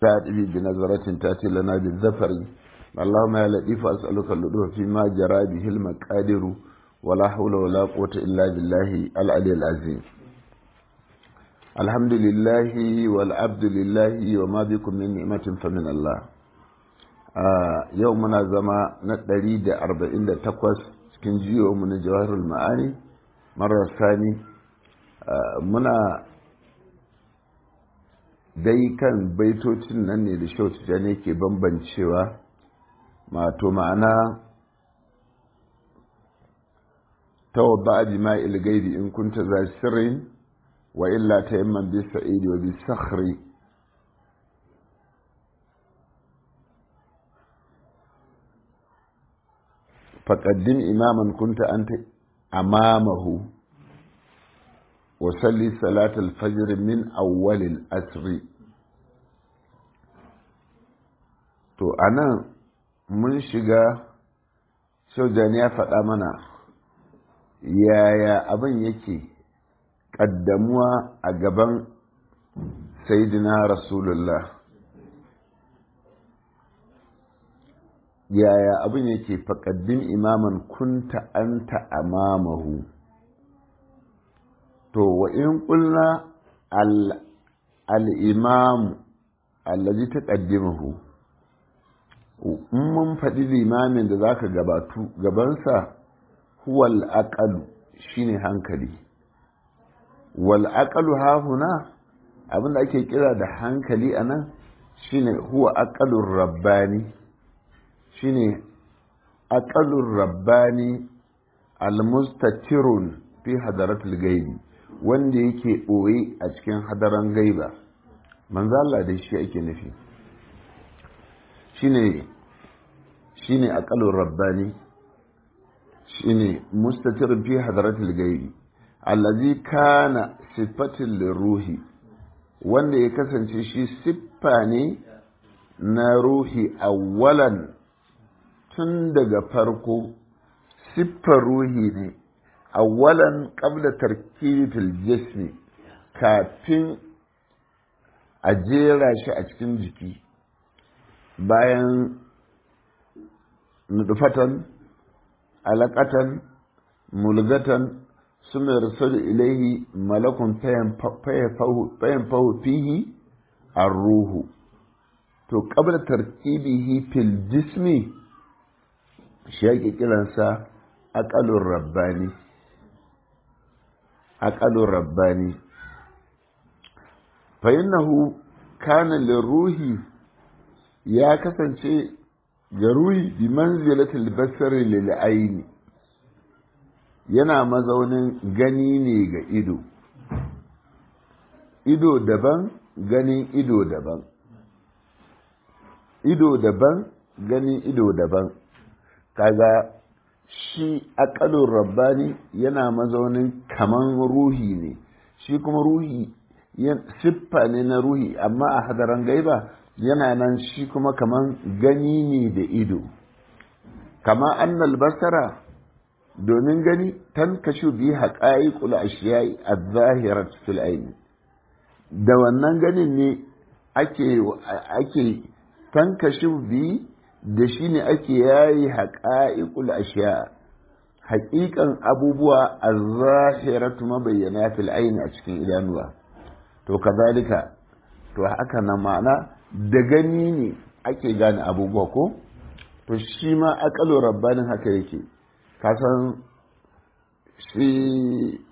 تأتي بنظرة تأتي لنا بالذفر اللهم يا لطيف أسألك اللطف فيما جرى به المقادر ولا حول ولا قوة إلا بالله العلي العظيم الحمد لله والعبد لله وما بكم من نعمة فمن الله يومنا زما نتري دا أربعين دا تقوس cikin jiyo mu na jawaharul ma'ani marar sani muna dai kan baitocin nan ne da shautu ne ke bambancewa mato ma'ana tawadda a jima'il gaibi in kunta za sirrin wa illa ta yamman bi sa'idi wa bi sakhri faƙaddin imaman kunta an ta amamahu وصلي صلاة الفجر من أول الأسر to anan mun shiga sojan ya faɗa mana yaya abin yake ƙaddamuwa a gaban sayidina rasulullah yaya abin yake faƙaddin imaman kunta anta amamahu to wa in ƙulna al'imamu allazi ta ƙaddimahu in mun faɗi limamin da za ka gabatu gabansa huwal aƙalu shine hankali wal aƙalu hahuna abinda ake kira da hankali a nan shine huwa aƙalun rabbani shine aƙalun rabbani almustatirun fi hadaratul gaibi wanda yake ɓoye a cikin hadaran gaiba manzo Allah da shi ake nufi shine shine aqalur rabbani shine mustatir fi hadaratul gaibi allazi kana sifatin liruhi wanda ya kasance shi siffa ne na ruhi awwalan tun daga farko siffar ruhi ne awalan qabla tarkibul jismi kafin a jera shi a cikin jiki bayan nudufatan alaƙatan mulgatan suna rasulu ilaihi malakun fayan fahu fihi a ruhu to qabla tarkibihi fil jismi shi yake kiransa aƙalun rabbani aƙalun rabbani fa'innahu kana ruhi ya kasance ga ruhi bi manzilatul basari lil aini yana mazaunin gani ne ga ido ido daban ganin ido daban ido daban ganin ido daban kaga shi aƙalun rabbani yana mazaunin kaman ruhi ne shi kuma ruhi siffa ne na ruhi amma a hadaran gaiba yana nan shi kuma kaman gani ne da ido kama annal basara domin gani tan kashu bi haƙa'iƙul ashiyai a zahirar fil aini da wannan ganin ne ake ake tan kashu bi da shi ne ake yayi haƙa'iƙul ashiya haƙiƙan abubuwa a zahiratu mabayyana fil aini a cikin idanuwa to kazalika to haka nan ma'ana da gani ne ake gane abubuwa ko to shi ma aƙalo rabbanin haka yake kasan shi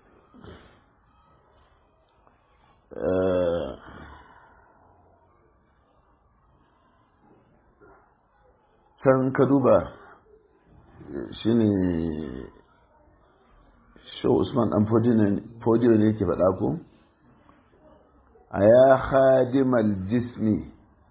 can ka duba shi ne shi usman dan fodiyo ne ke faɗa ko a ya khadimal jismi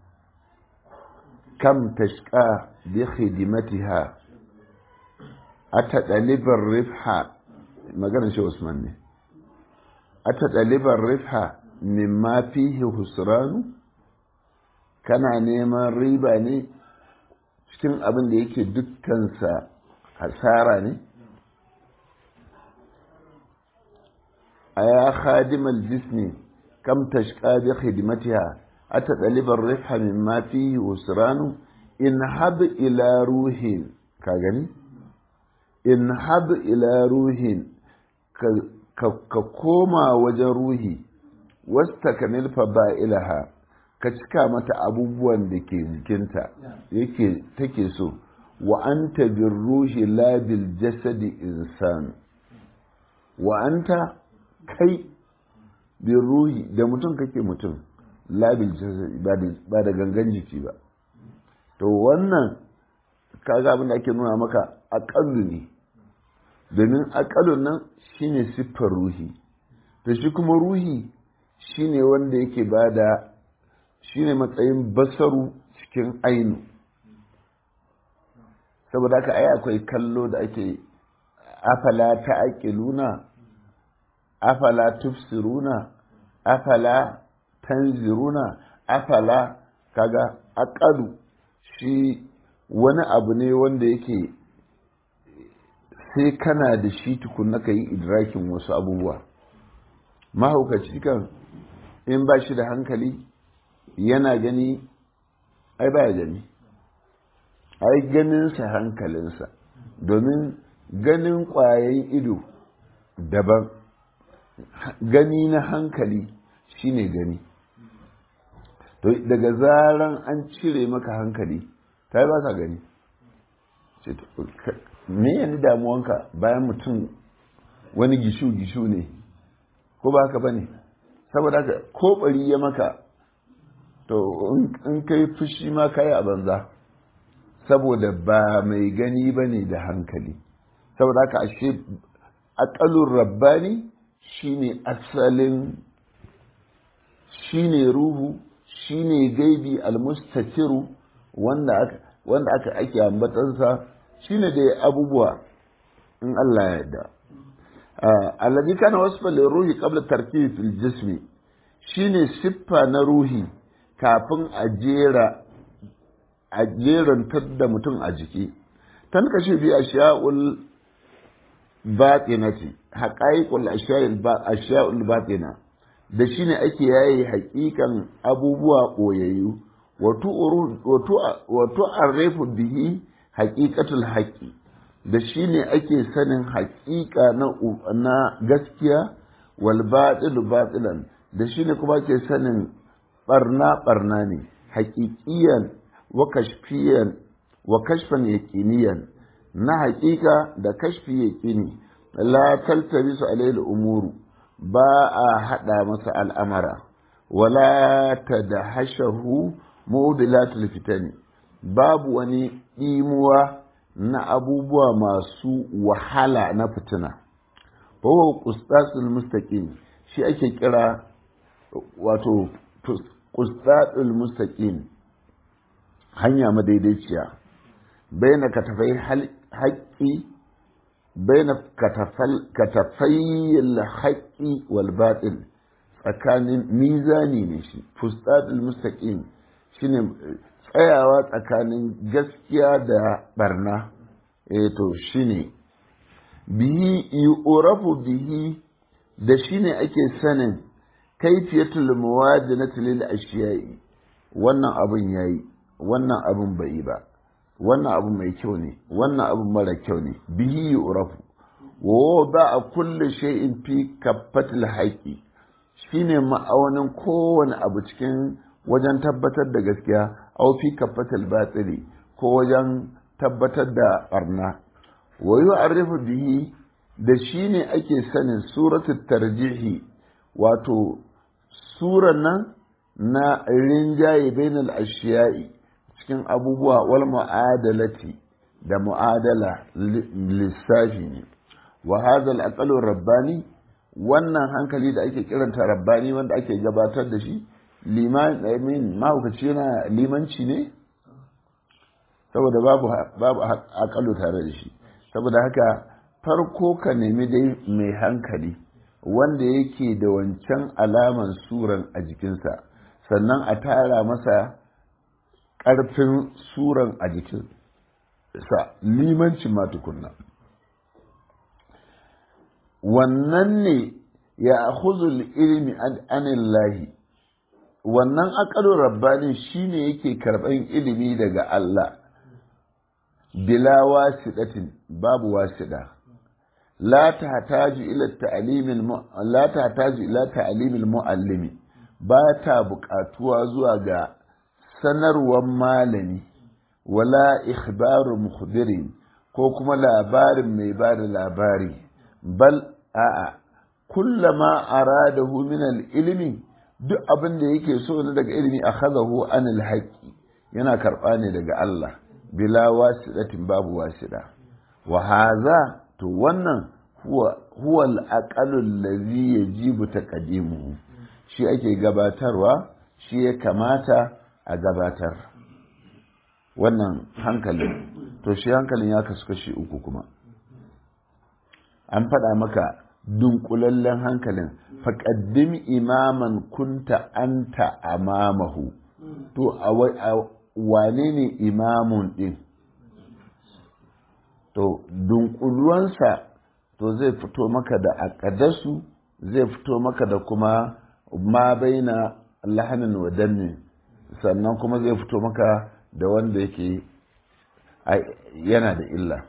kam tashka bi khidmatiha ata dalibar rifha maganar shi usman ne ata dalibar rifha mimma fihi husranu kana neman riba ne cikin abin da yake dukkansa hasara ne a ya khadimal jismi kam tashqa bi khidmatiha ata ɗalibar riha min ma fihi usranu in hab ila ruhin ka gani in hab ila ruhin ka koma wajen ruhi wasta kanil ilaha ka cika mata abubuwan da ke jikinta yake take so wa anta bir ruhi la bil jasadi insan wa anta kai bin ruhi da mutum kake mutum la bil jasadi ba da gangan jiki ba to wannan kaga abin da ake nuna maka aƙallu ne domin aƙalun nan shine siffar ruhi to shi kuma ruhi shine wanda yake bada shine matsayin basaru cikin ainu saboda haka ai akwai kallo da ake afala ta aƙiluna afala tufsiruna afala tanziruna afala kaga aƙalu shi wani abu ne wanda yake sai kana da shi tukunna ka yi idrakin wasu abubuwa mahaukaci kan in ba shi da hankali yana gani ai baya gani ai ganinsa hankalinsa domin ganin ƙwayayin ido daban gani na hankali shine gani to daga zaran an cire maka hankali ta yi ba ka gani me yanzu damuwanka bayan mutum wani gishu-gishu ne ko ba haka ba ne saboda haka ko bari ya maka to in kai fushi ma kayi a banza saboda ba mai gani ba ne da hankali saboda haka ashe aƙalun rabbani shine asalin shine ruhu shine gaibi almustakiru wanda aka wanda aka ake ambatansa shine da abubuwa in Allah ya yarda alladhi kana wasfa ruhi qabla tarkib fil jismi shine siffa na ruhi kafin a jera a jerantar da mutum a jiki tan kashe bi ashiya'ul batinati haqaiqul ashiya'ul batina da shine ake yayi haƙiƙan abubuwa ɓoyayyu wato arrefu bihi haƙiƙatul haƙi da shi ne ake sanin haƙiƙa na gaskiya wal batil batilan da shi ne kuma ake sanin barna barna ne haƙiƙiyan wa kashfiyan wa kashfan yaqiniyan na haƙiƙa da kashfi yaqini la taltabisu alayhi umuru ba a haɗa masa al'amara wala tadahashahu mubilatul fitani babu wani ɗimuwa na abubuwa masu wahala na fitina wawo kustatul mustaqim shi ake kira wato kustatul mustaqim hanya madaidaiciya baina katafai haƙƙi baina katafai haƙƙi wal batil tsakanin mizani ne shi fustatul mustaqim shine tsayawa tsakanin gaskiya da barna eh to shine bihi yu'rafu bihi da shine ake sanin kaifiyatul muwajinati lil ashiya'i wannan abun yayi wannan abun bai ba wannan abu mai kyau ne wannan abu mara kyau ne bihi yu'rafu wa ba kulli shay'in fi kaffatil haqi shine ma'aunin kowane abu cikin wajen tabbatar da gaskiya au fi kafatal batili ko wajen tabbatar da barna wa yu'arrifu bihi da shine ake sanin suratul tarjihi wato suran nan na rinjaye bainal ashiya'i cikin abubuwa wal mu'adalati da mu'adala lissafi ne wa hadha al rabbani wannan hankali da ake kiranta rabbani wanda ake gabatar da shi liman mahaukaci yana limanci ne saboda babu babu akalu tare da shi saboda haka farko ka nemi dai mai hankali wanda yake da wancan alaman suran a jikinsa sannan a tara masa ƙarfin suran a jikinsa limanci ma tukunna wannan ne ya huzul ilmi anillahi wannan aqalur rabbani shine yake karban ilimi daga Allah bila wasidatin babu wasida la tahtaju ila ta'limil la tahtaju ila ta'limil muallimi ba ta buƙatuwa zuwa ga sanarwar malami wala ikhbaru mukhbirin ko kuma labarin mai ba da labari bal a'a kullama aradahu min al-ilmi duk abin da yake so ne daga ilimi akhadahu anil haqqi yana karba ne daga Allah bila wasidatin babu wasida wa hadha to wannan huwa huwa al-aqalu allazi yajibu taqdimuhu shi ake gabatarwa shi ya kamata a gabatar wannan hankalin to shi hankalin ya kasu kashi uku kuma an faɗa maka dunkulallen hankalin faƙaddim imaman kunta anta amamahu to a wane ne imamun ɗin to dunkuluwansa to zai fito maka da aƙadasu zai fito maka da kuma ma baina lahanin wa dannin sannan kuma zai fito maka da wanda yake yana da illa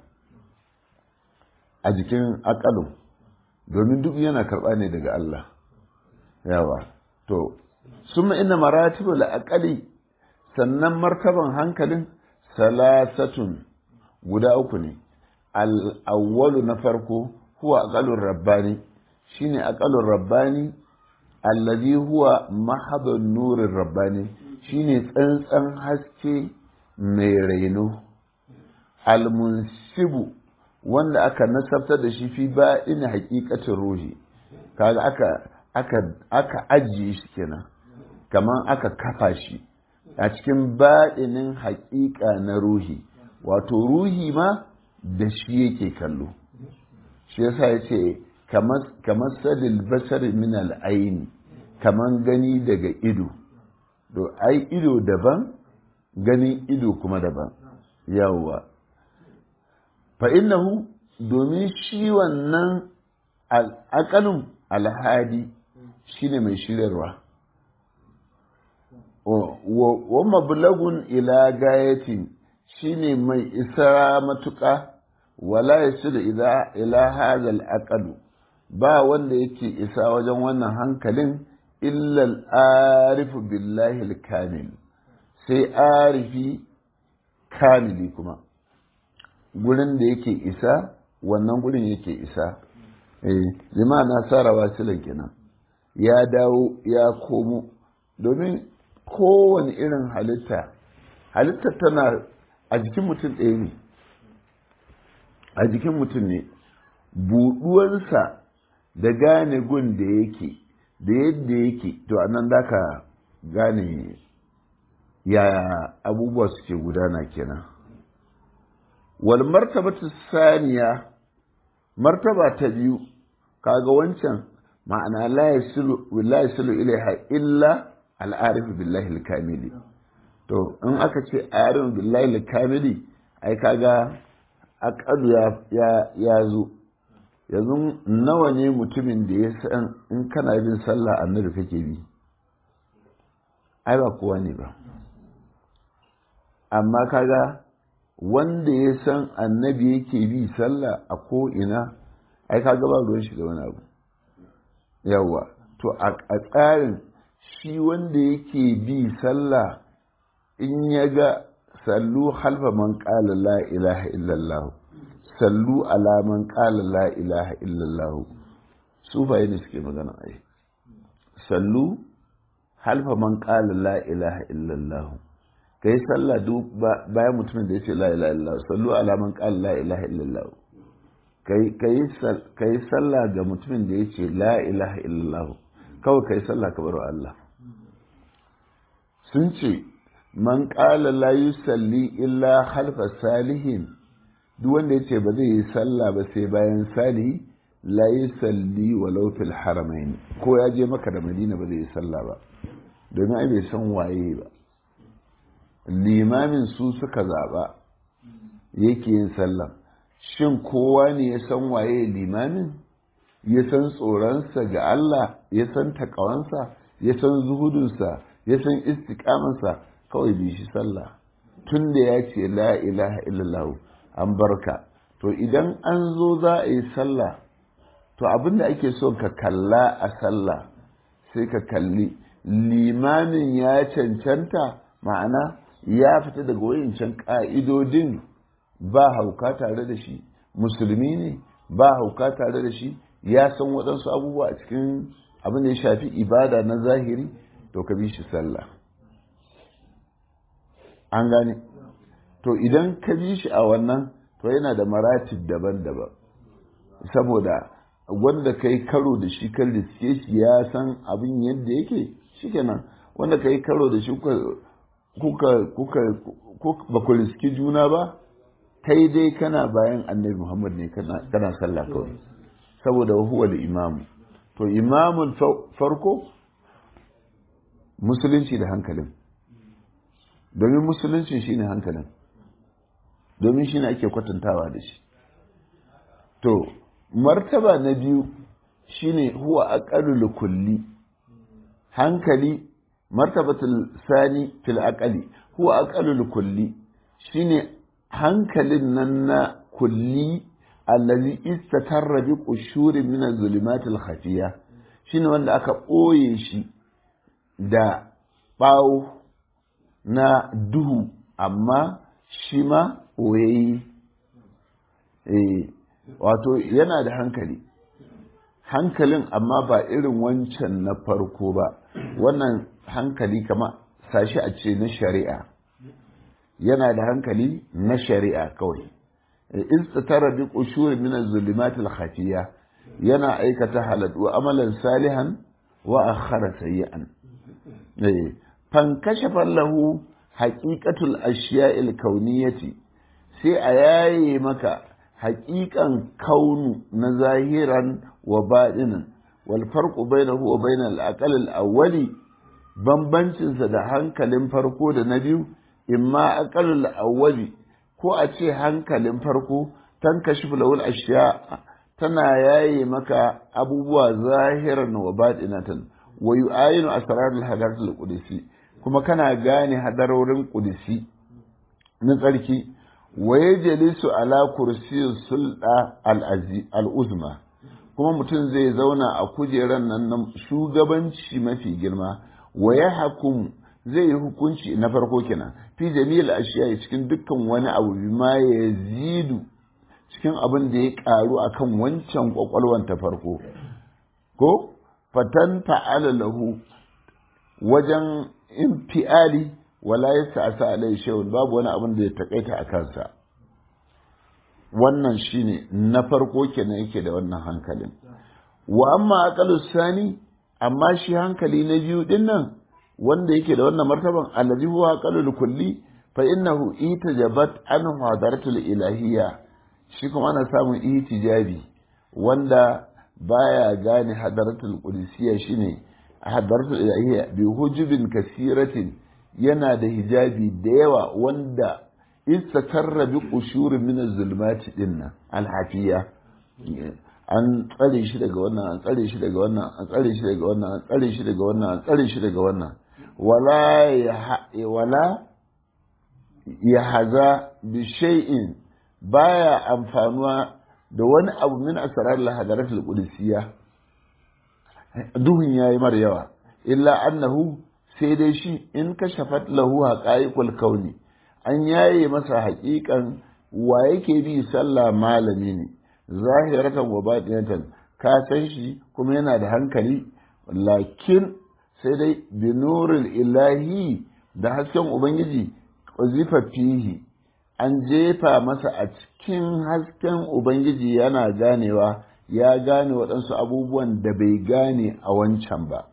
a jikin akalun domin duk yana karɓa ne daga Allah yawa to summa inna maratibul aqali sannan martaban hankalin salasatun guda uku ne al-awwalu na farko huwa aqalur rabbani shine aqalur rabbani allazi huwa mahadun nurin rabbani shine tsantsan haske mai raino almunsibu wanda aka nasabtar da shi fi ba ina hakikatin ruhi kaga aka aka aka ajiye shi kenan kamar aka kafa shi a cikin baɗinin haƙiƙa na ruhi wato ruhi ma da shi yake kallo shi yasa ya ce kamar sadil basar min al'aini kamar gani daga ido to ai ido daban ganin ido kuma daban yawwa fa innahu domin shi wannan al'akalin alhadi shine mai shiryarwa wa mablagun ila gayatin shine mai isa matuƙa wala yasiru ila ila hadha al ba wanda yake isa wajen wannan hankalin illa al-arifu billahi al-kamil sai arifi kamili kuma gurin da yake isa wannan gurin yake isa eh jama'a na sara wasilan kenan ya dawo ya komo domin kowane irin halitta halitta tana a jikin mutum ɗaya ne a jikin mutum ne buɗuwarsa da gane gun da yake da yadda yake to a nan ka gane ya abubuwa suke gudana kenan wal martabatu saniya martaba ta biyu kaga wancan ma'ana la yasilu la yasilu ilaiha illa al'arif billahi al-kamili to in aka ce arif billahi al-kamili ai kaga aqadu ya ya ya zo yanzu nawa ne mutumin da ya san in kana bin sallah annabi kake bi ai ba kowa ne ba amma kaga wanda ya san annabi yake bi sallah a ko ina ai kaga ba ruwan shi da wani abu yawa to a tsarin shi wanda yake bi sallah in ya ga sallu halfa man qala la ilaha illallah sallu ala man qala la ilaha illallah sufaye ne suke magana ai sallu halfa man qala la ilaha illallah kai sallah duk bayan mutumin da yace la ilaha illallah sallu ala man qala la ilaha illallah ka yi sallah ga mutumin da ya ce la ilaha illallah kawai ka yi sallah ka bar Allah sun ce man ƙala la yusalli illa halfa salihin duk wanda ya ce ba zai yi sallah ba sai bayan salihi la yusalli walau fil haramain ko ya je maka da madina ba zai yi sallah ba domin ai bai san waye ba limamin su suka zaɓa yake yin sallah shin kowa ne ya san waye limamin ya san tsoronsa ga Allah ya san takawansa ya san zuhudunsa ya san istiqamansa kawai bi shi sallah tun da ya ce la ilaha illallah an barka to idan an zo za a yi sallah to abin da ake so ka kalla a sallah sai ka kalli limamin ya cancanta ma'ana ya fita daga wayancan ƙa'idodin ba hauka tare da shi musulmi ne ba hauka tare da shi ya san waɗansu abubuwa a cikin abin da ya shafi ibada na zahiri to ka bi shi sallah an gane to idan ka bi shi a wannan to yana da maratib daban-daban saboda wanda ka yi karo da shi kan riske shi ya san abin yadda yake shikenan wanda ka yi karo da shi kuka kuka ba ku riski juna ba kai dai kana bayan annabi muhammad ne kana sallah kawai saboda huwa imamu to imamun farko musulunci da hankalin domin musulunci shine hankalin domin shine ake kwatantawa da shi to martaba na biyu shine huwa aqalul kulli hankali martabatul sani fil aqali huwa aqalul kulli shine hankalin nan na kulli allazi istatarra bi qushuri min az-zulumat al-khafiya shine wanda aka ɓoye shi da ɓawo na duhu amma shi ma ɓoyayi eh wato yana da hankali hankalin amma ba irin wancan na farko ba wannan hankali kama sashi a ce na shari'a yana da hankali na shari'a kawai istatara bi qushur min az-zulumat al-khafiya yana aikata halal wa amalan salihan wa akhara sayyi'an eh fan kashafa lahu haqiqatul ashiya'il kauniyati sai a yaye maka haƙiƙan kaunu na zahiran wa baɗinin wal farqu bainahu wa bainal aqal al awwali bambancinsa da hankalin farko da na biyu imma aqal al awwali ko a ce hankalin farko tan kashifu lawul ashiya tana yaye maka abubuwa zahiran wa baɗinatan wa yu'ayinu asrar al hadarat al qudsi kuma kana gane hadarorin qudsi na tsarki wa yajlisu ala kursiyin sulɗa al'uzma kuma mutum zai zauna a kujerar nan na shugabanci mafi girma wa ya hakum zai yi hukunci na farko kenan fi jami'il ashiya cikin dukkan wani abu ma ya zidu cikin abin da ya karu akan wancan kwakwalwan ta farko ko fatan ta'ala lahu wajen infiali wala ya sa'asa alai shay'un babu wani abin da ya takaita a kansa wannan shine na farko kenan yake da wannan hankalin wa amma aqalu sani amma shi hankali na biyu din nan wanda yake da wannan martaban allazi huwa aqalul kulli fa innahu itajabat an hadaratul ilahiyya shi kuma ana samun itijabi wanda baya gane hadaratul qudusiyya shine hadaratul ilahiyya bi hujubin kasiratin yana da hijabi da yawa wanda istakarra bi qushurin min az-zulumati dinnan al-hafiya an tsare shi daga wannan an tsare shi daga wannan an tsare shi daga wannan an tsare shi daga wannan an tsare shi daga wannan wala ya wala ya haza bi shay'in baya amfanuwa da wani abu min asrar al-hadarat al-qudusiyya duhun yayi mar yawa illa annahu sai dai shi in kashafat lahu haqa'iqul kauni an yaye masa haƙiƙan wa yake bi sallah malami ne zahiratan wa batinatan ka san shi kuma yana da hankali lakin sai dai bi nuril ilahi da hasken ubangiji zifa fihi an jefa masa a cikin hasken ubangiji yana ganewa ya gane waɗansu abubuwan da bai gane a wancan ba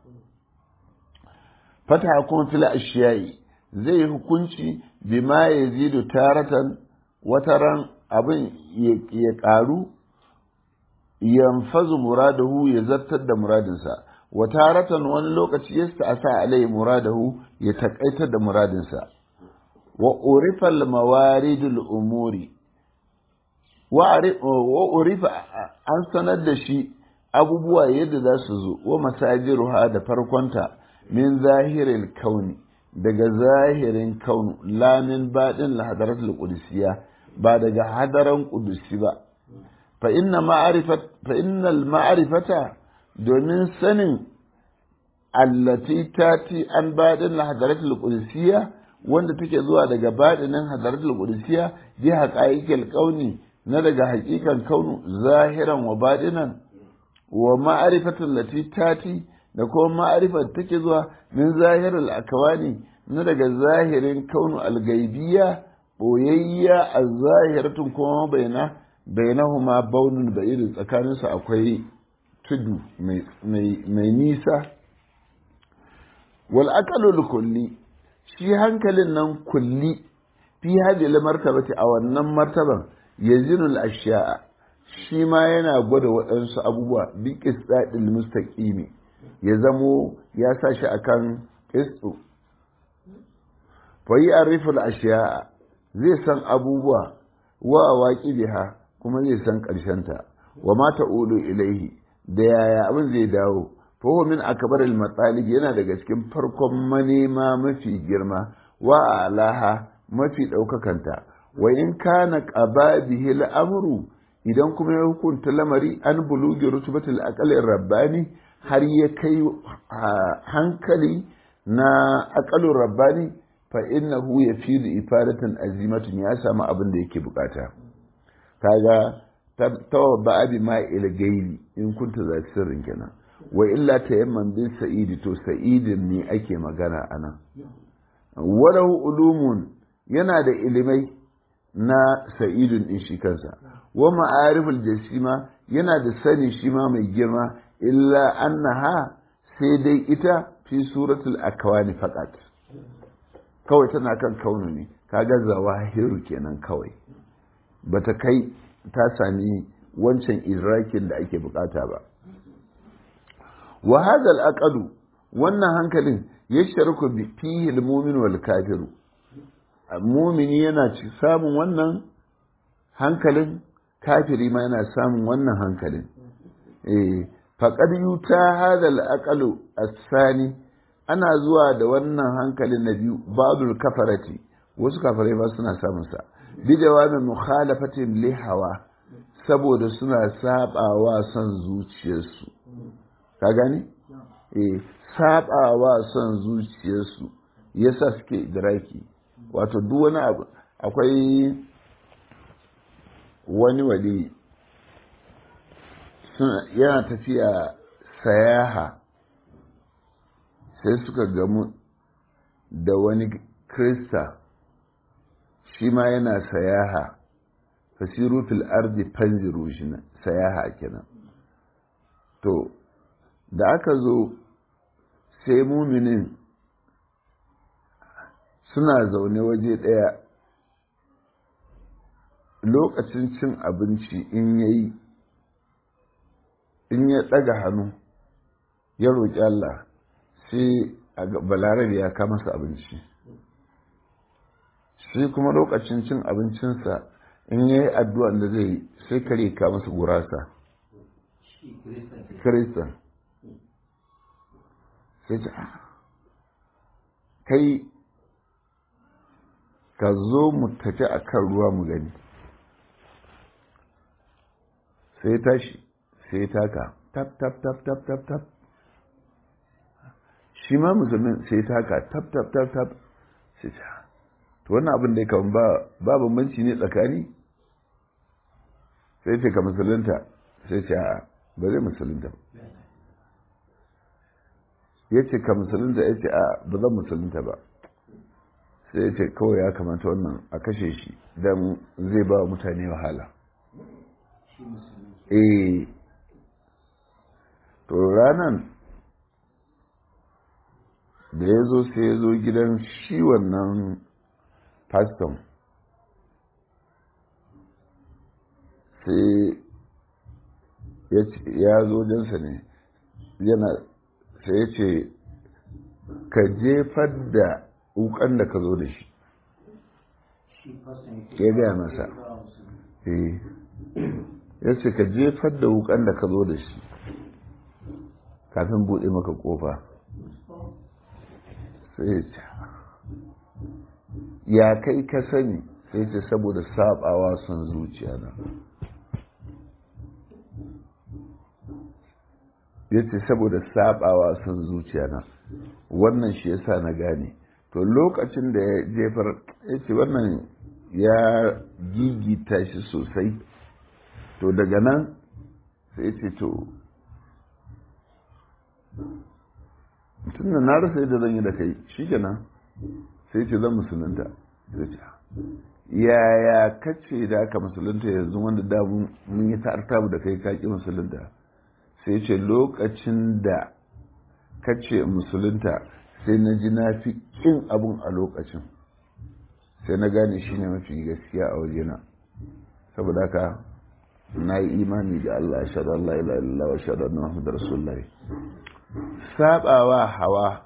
fata kuma fil ashiyai zai hukunci bima ya zidu taratan wataran abin ya ƙaru yanfazu muradahu ya zartar da muradinsa wa taratan wani lokaci ya sa alai muradahu ya taƙaitar da muradinsa wa urifal mawaridul umuri wa urifa an sanar da shi abubuwa yadda za su zo wa masajiruha da farkonta min zahirin kauni daga zahirin kaunu lamin baɗin lahadaratul qudusiyya ba daga hadaran qudusi ba fa inna ma'rifat fa innal ma'rifata domin sanin allati tati an baɗin lahadaratul qudusiyya wanda take zuwa daga baɗinin hadaratul qudusiyya bi haqa'iqil kauni na daga haƙiƙan kaunu zahiran wa baɗinan wa ma'arifatul lati tati da kuma ma'arifar take zuwa min zahirul akawani na daga zahirin kaunu algaibiya boyayya a zahiratun kuma baina bainahuma baunun ba'ir tsakanin su akwai tudu mai nisa wal aqalul kulli shi hankalin nan kulli fi hadhihi martabati a wannan martaban yazinul ashya'a shi ma yana gwada waɗansu abubuwa bi qisdadil mustaqimi ya zamo ya sa shi akan qisdu fa ya'riful ashya'a zai san abubuwa wa waqibiha kuma zai san ta wa ma ta'ulu ilaihi da yaya abin zai dawo fa huwa min akbaril matsalib yana daga cikin farkon manema mafi girma wa alaha mafi ɗaukakanta wa in kana qaba bihi al'amru idan kuma ya hukunta lamari an bulugi rutubatul aqalir rabbani har ya kai hankali na aqalur rabbani fa innahu yafidu ifadatan azimatun ya samu abin da yake bukata kaga tawabba abi ma ila gairi in kunta za sirrin kenan wa illa tayamman bin sa'idi to sa'idin ne ake magana anan walahu ulumun yana da ilimai na sa'idun din shi kansa wa ma'ariful jasima yana da sani shi ma mai girma illa annaha sai dai ita fi suratul akwani faqat kawai tana kan kaunu ne kaga zawahiru kenan kawai bata kai ta sami wancan idrakin da ake bukata ba wa hadha al wannan hankalin yashraku bi fihi al-mu'min wal kafiru mu'mini yana ci samun wannan hankalin kafiri ma yana samun wannan hankalin eh faqad yuta hadha al-aqlu as-sani ana zuwa da wannan hankalin na biyu babul kafarati wasu kafirai ba suna samun sa bi jawabin mukhalafatin li hawa saboda suna sabawa son zuciyarsu ka gani eh sabawa son zuciyarsu yasa suke idraki wato duk wani abu akwai wani wali yana tafiya sayaha sai suka gamu da wani krista shi ma yana sayaha fasiru fil ardi fanziru shi sayaha kenan to da aka zo sai muminin suna zaune waje ɗaya lokacin cin abinci in yayi in ya ɗaga hannu ya roƙi Allah sai balarabe ya kama masa abinci sai kuma lokacin cin abincinsa in ya yi addu'an da zai sai kare ka masa gurasa kiristan sai ce kai ka zo mu tafi a kan ruwa mu gani sai tashi sai taka tap tap tap tap tap tap shi ma musulmin sai taka tap tap tap tap sai ce to wannan abin da ya kawo ba bambanci ne tsakani sai ce ka musulunta sai ce a ba zai musulunta ya ce ka musulunta ya ce a ba zan musulunta ba sai ya ce kawai ya kamata wannan a kashe shi don zai ba mutane wahala eh to ranan da ya zo sai ya zo gidan shi wannan faston sai ya zo jinsa ne yana sai ya ce ka jefar da wukan da ka zo da shi ya gaya masa ya ce ka jefar da wukan da ka zo da shi kafin buɗe maka ƙofa sai ya ce ya kai ka sani sai ce saboda sabawa son zuciya na ya ce saboda sabawa son zuciya na wannan shi yasa na gane to lokacin da ya jefar ya ce wannan ya gigita shi sosai to daga nan sai ya ce to tun da na rasa yadda zan yi da kai shi kenan sai ce zan musulunta sai ce yaya kace da aka musulunta yanzu wanda da mun yi ta'artabu da kai kaki musulunta sai ce lokacin da kace musulunta sai na ji na fi kin abun a lokacin sai na gane shi ne mafi gaskiya a wajena saboda haka na yi imani da Allah shaɗa Allah ila illa wa shaɗa na Muhammadu Rasulullahi sabawa hawa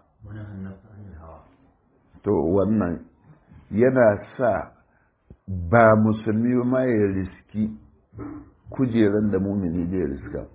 to wannan yana sa ba musulmi ma ya riski kujeran da mumini zai riska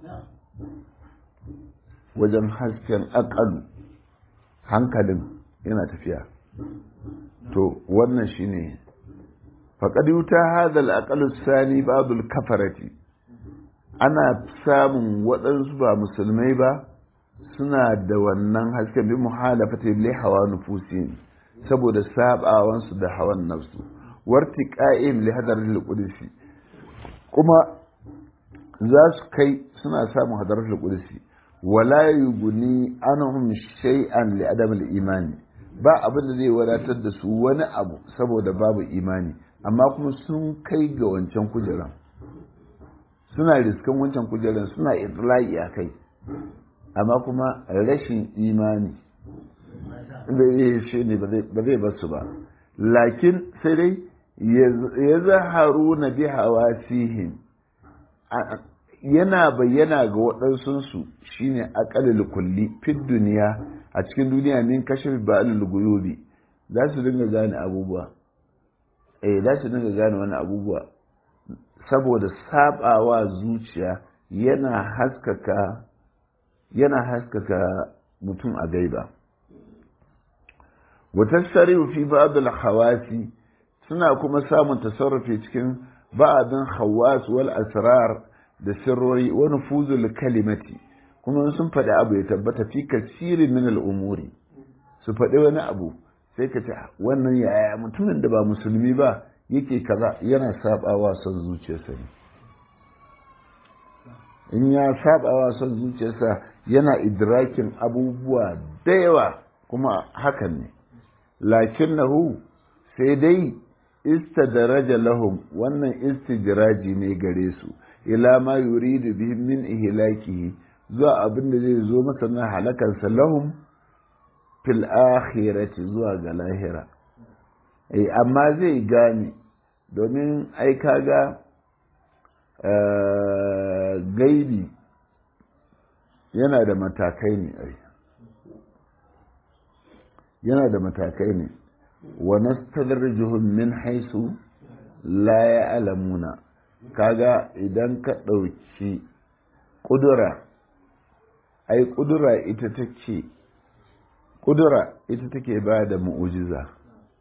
wajen hasken akalu hankalin yana tafiya to wannan shine faƙad yuta hadal aqalu sani babul kafarati ana samun waɗansu ba musulmai ba suna da wannan hasken bi muhalafati li hawa nufusihim saboda sabawansu da hawan nafsu warti qa'im li hadaratil qudsi kuma za su kai suna samun hadaratul qudsi wala yughni anhum shay'an li adam al imani ba abin da zai wadatar da su wani abu saboda babu imani amma kuma sun kai ga wancan kujeran suna riskan wancan kujeran suna itlai a kai amma kuma rashin imani shi ne ba zai basu ba lakin sai dai ya zaharu na bi hawasihim yana bayyana ga waɗansunsu shine aƙalil kulli fit duniya a cikin duniya min kashe ba'alul guyubi za su dinga gane abubuwa eh za su dinga gane wani abubuwa saboda sabawa zuciya yana haskaka yana haskaka mutum a gaiba watassarifu fi ba'dul hawasi suna kuma samun tasarrufi cikin ba'adin hawas wal asrar da sirrori wa nufuzul kalimati kuma sun faɗi abu ya tabbata fi kasirin min al'umuri su faɗi wani abu sai ka ce wannan yaya mutumin da ba musulmi ba yake kaza yana sabawa son zuciyarsa ne in ya sabawa son zuciyarsa yana idrakin abubuwa da yawa kuma hakan ne lakinnahu sai dai istadaraja lahum wannan istidraji ne gare su ila ma yuridu bihim min ihlakihi zuwa abin da zai zo masa na halakansa lahum fil akhirati zuwa ga lahira eh amma zai gane domin ai kaga gaibi yana da matakai ne ai yana da matakai ne wa nastadrijuhum min haisu la ya'lamuna kaga idan ka ɗauki ƙudura ai ƙudura ita take ƙudura ita take ba da mu'ujiza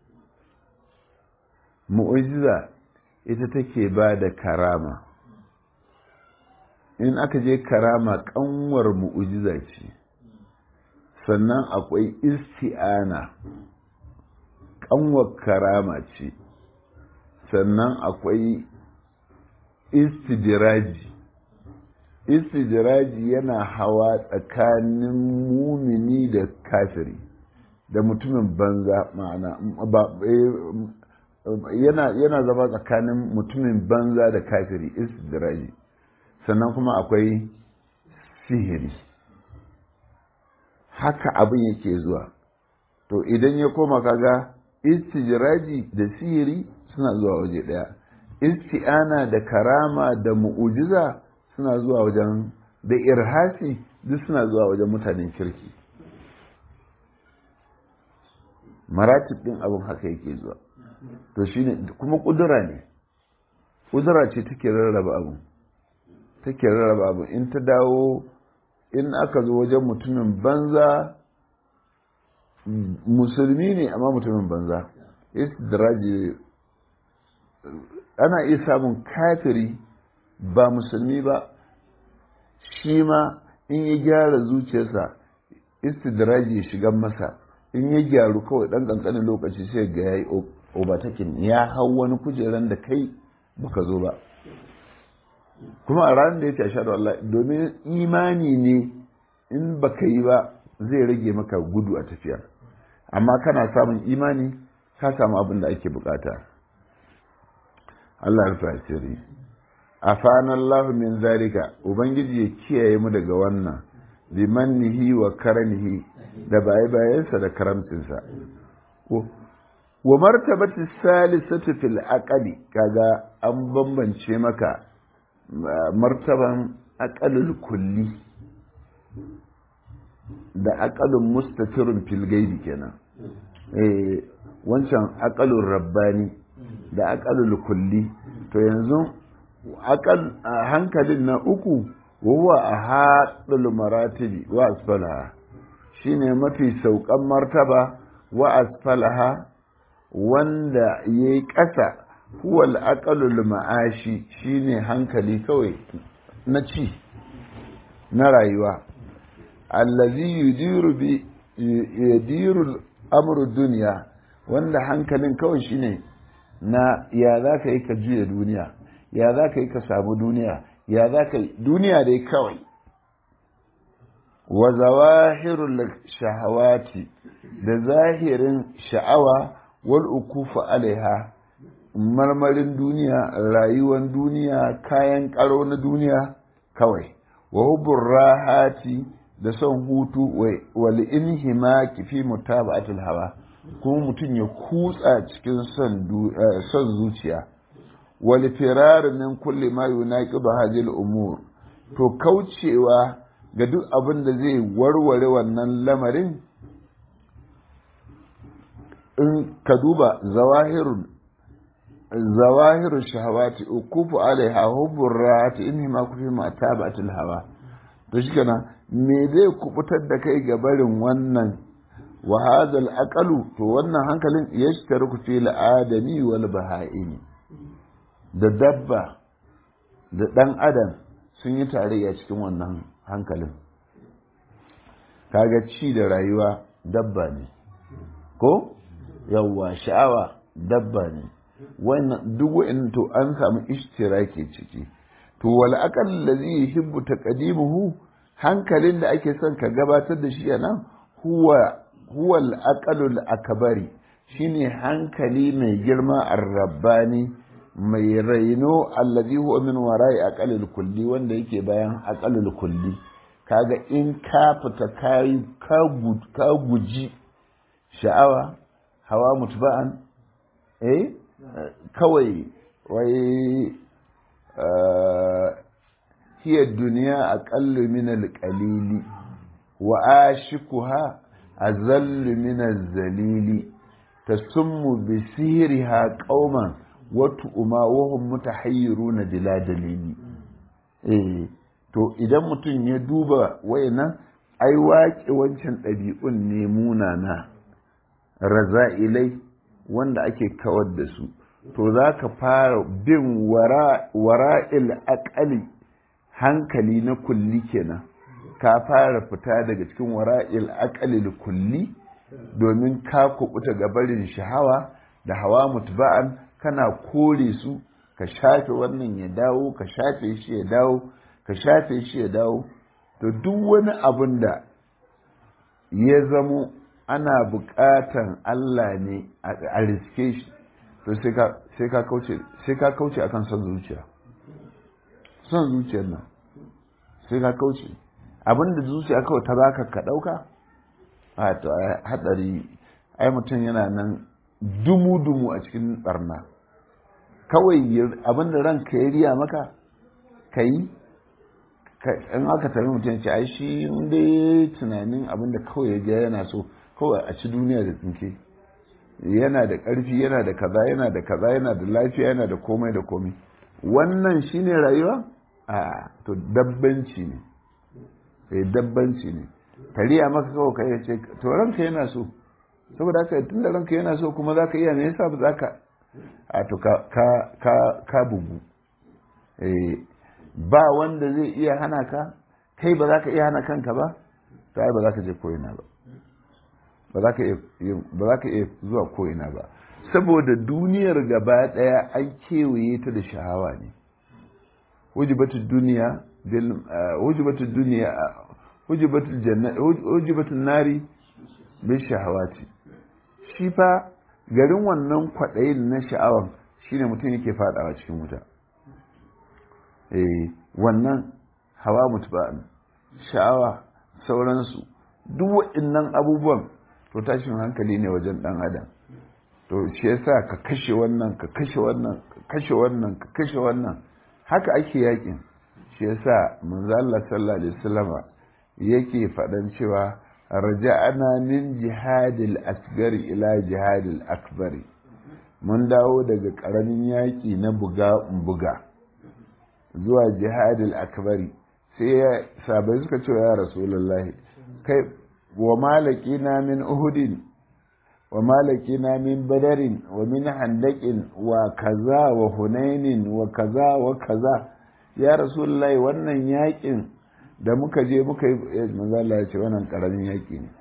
mu'ujiza ita take ba da karama in aka je karama ƙanwar mu'ujiza ce sannan akwai isti'ana ƙanwar karama ce sannan akwai istidiraji istidiraji yana hawa tsakanin mumini da kafiri da mutumin banza ma'ana yana, yana zama tsakanin mutumin banza da kafiri istidiraji sannan kuma akwai sihiri haka abin yake zuwa to idan ya koma kaga istidiraji da sihiri suna zuwa waje ɗaya isti'ana da karama da mu'ujiza suna zuwa wajen da irhasi duk suna zuwa wajen mutanen kirki maratib din abin haka yake zuwa to shine kuma kudura ne kudura ce take rarraba abin take rarraba abin in ta dawo in aka zo wajen mutumin banza musulmi ne amma mutumin banza istidraji ana iya samun kafiri ba musulmi ba shi ma in ya gyara zuciyarsa istidraji ya shiga masa in ya gyaru kawai dan kankanin lokaci sai ga yayi obatakin ya hau wani kujeran da kai baka zo ba kuma a ranar da ya ce ashhadu Allah domin imani ne in baka yi ba zai rage maka gudu a tafiya amma kana samun imani ka samu abin da ake bukata Allah ya rufe asiri afana Allah min zalika ubangiji ya kiyaye mu daga wannan bi mannihi wa karanihi da baye bayansa da karamcinsa wa martabati salisatu fil aqli kaga an bambance maka martaban aqalul kulli da aqalun mustatirun fil gaibi kenan eh wancan aqalur rabbani da aqalul kulli to yanzu aqal hankalin na uku huwa ahadul maratibi wa asfalaha shine mafi saukan martaba wa asfalaha wanda yayi ƙasa huwa al ma'ashi shine hankali kawai na ci na rayuwa allazi yudiru bi yudiru amru dunya wanda hankalin kawai shine na ya za ka yi ka juya duniya ya za ka yi ka samu duniya ya za ka yi duniya dai kawai wa zawahirul shahawati da zahirin sha'awa wal ukufu alaiha marmarin duniya rayuwan duniya kayan karo na duniya kawai wa hubbur rahati da son hutu wal inhimaki fi mutaba'atul hawa kuma mutum ya kutsa cikin son zuciya wal firar min kulli ma yunaqidu hadhihi umur to kaucewa ga duk abin da zai warware wannan lamarin in ka duba zawahirun zawahirun shahawati ukufu alaiha hubbur rahati inni ma kufi ma tabatul hawa to shikenan me zai kubutar da kai ga barin wannan wa hadal aqalu to wannan hankalin yashtaruku fi al-adami wal baha'imi da dabba da dan adam sun yi tarayya cikin wannan hankalin kaga ci da rayuwa dabba ne ko yawwa sha'awa dabba ne wannan duk wa'in to an samu ishtiraki ciki to wal aqal ladhi yuhibbu taqdimuhu hankalin da ake son ka gabatar da shi anan huwa huwa al aqalul akbari shine hankali mai girma ar-rabbani mai raino alladhi huwa min wara'i aqalil kulli wanda yake bayan aqalul kulli kaga in ka fita kai ka guji sha'awa hawa mutba'an eh kawai wai hiya duniya aqallu min al-qalili wa ashikuha azallu min az-zalili tasummu bi sihriha qauman wa tu'ma wa hum mutahayyiruna bila dalili eh to idan mutum ya duba wayannan ai waƙe wancan ɗabi'un ne munana raza'ilai wanda ake kawar da su to za ka fara bin wara'il aƙali hankali na kulli kenan ka fara fita daga cikin wara'il aƙali kulli domin ka kubuta ga barin shahawa da hawa mutba'an kana kore su ka shafe wannan ya dawo ka shafe shi ya dawo ka shafe shi ya dawo to duk wani abin da ya zamo ana buƙatan Allah ne a riske shi to sai ka kauce sai ka kauce akan son zuciya son zuciyar nan sai ka kauce abinda zuciya kawai ta baka ka ɗauka a to haɗari ai mutum yana nan dumu-dumu a cikin barna kawai abinda ranka ya riya maka ka yi in aka tabi mutum ce ai shi dai tunanin abinda kawai ya ga yana so kawai a ci duniya da tsinke yana da ƙarfi yana da kaza yana da kaza yana da lafiya yana da komai da komai wannan shine rayuwa a to dabbanci ne eh dabbanci ne kariya maka kawai kai ce to ranka yana so saboda haka tun da ranka yana so kuma za ka iya me yasa ba za ka a to ka bugu ba wanda zai iya hana ka kai ba za ka iya hana kanka ba to ai ba za ka je ko'ina ba ba za ka iya zuwa ko'ina ba saboda duniyar gaba ɗaya an kewaye ta da shahawa ne hujibatul duniya bil hujibatul duniya hujibatul janna hujibatul nari bil shahawati shi fa garin wannan kwaɗayin na sha'awan shine mutum yake fadawa cikin wuta eh wannan hawa mutba'an sha'awa sauransu duk waɗannan abubuwan to tashin hankali ne wajen ɗan adam to shi yasa ka kashe wannan ka kashe wannan ka kashe wannan ka kashe wannan haka ake yakin shi yasa manzo Allah sallallahu alaihi wasallama yake faɗan cewa raja'ana min jihadil asgar ila jihadil akbari mun dawo daga ƙaramin yaƙi na buga buga zuwa jihadil akbari sai ya sabai suka ce ya rasulullahi kai wa malaki na min uhudin wa malaki na min badarin wa min handakin wa kaza wa hunainin wa kaza wa kaza ya rasulullahi wannan yaƙin da muka je muka yi manzala ya ce wannan ƙaramin yaƙi ne